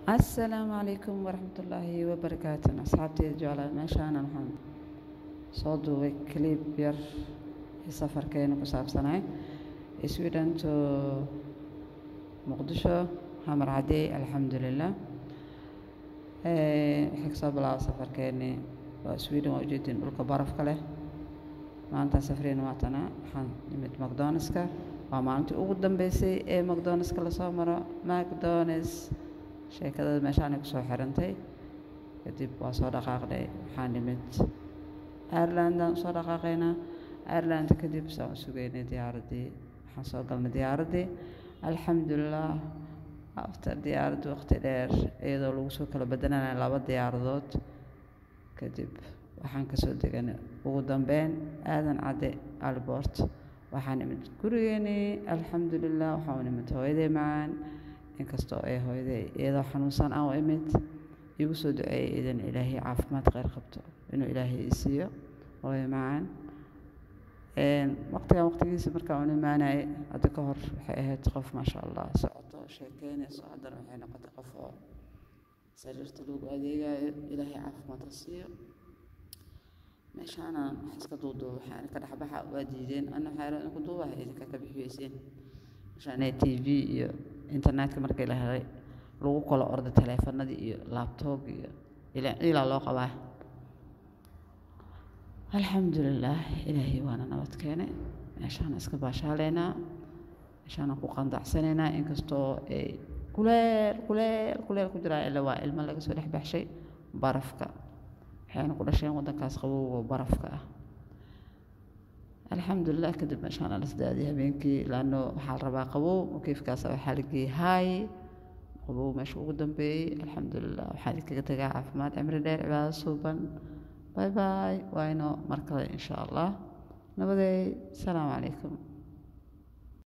asalaamu calaykum waraxmatullaahi wabarakaatu asxaabteeda jeclaa meeshaanan waxaan soo duubay clip yar ee safarkeena ku saabsanay sweden to muqdisho xamar cadey alxamdulilah waxay kasoo bilaaba safarkeeni waa sweden waa ujeedin dhulka barafka leh maalintaa safreen waatana waxaan nimid macdonaldska waa maalintii ugu dambeysay ee macdonaldska lasoo maro macdonalds sheekadada meeshaanay kusoo xirantay kadib waa soo dhaqaaqnay waxaan nimid irelandaan usoo dhaqaaqaynaa ireland kadib saan u sugaynay diyaaraddii waxaan soo galnay diyaaraddii alxamdulilah after diyaaradda waqti dheer iyadoo lagu soo kala bedelanaya laba diyaaradood kadib waxaan kasoo deganay ugu dambeyn aadan cadde albort waxaan nimid gurigeenii alxamdulilah waxaan u nimid hooyaday macaan inkastoo ay hooyaday iyadoo xanuunsan aan u imid igu soo duceeyay idan ilaahay caafimaad kheyr qabto inuu ilaahay i siiyo hooyo macaan waqtigan waqtigiisa markaan u imaanayay hadda ka hor waxay ahayd qof maasha allah socoto sheekeynayso haddana waxay noqotay qof oo sariirta loogu adeegayo ilaahay caafimaad ha siiyo meeshaana wax iska duuduuba waxaan ka dhexbaxa waa diideen ana waxaa yaraha inku duubaha idinka ka bixiyeyseen meeshaanay t v iyo internetka markii la helay lagu kala orday taleefanadii iyo laabtoob iyo ilaa ciilaa loo qabaa alxamdulilah ilaahay waana nabad keenay meeshaana iska baashaaleynaa meeshaana ku qandacsanaynaa inkastoo ay kuleel kuleel kuleel ku jiraa ila waa ilmo laga soo dhex baxshay barafka waxayna ku dhasheen waddankaas qabowga barafka ah alxamdulilah kadib meeshaana la sdaadiyay habeenkii laano waxaa la rabaa qabow mukiifkaas waxaa la geeyey haay qabow meesha ugu dambeeyey alxamdulilah waxaa idinkaga tagaa caafimaad cimri dheer cibaado suuban باي باي وينو مركز إن شاء الله نبدأ السلام عليكم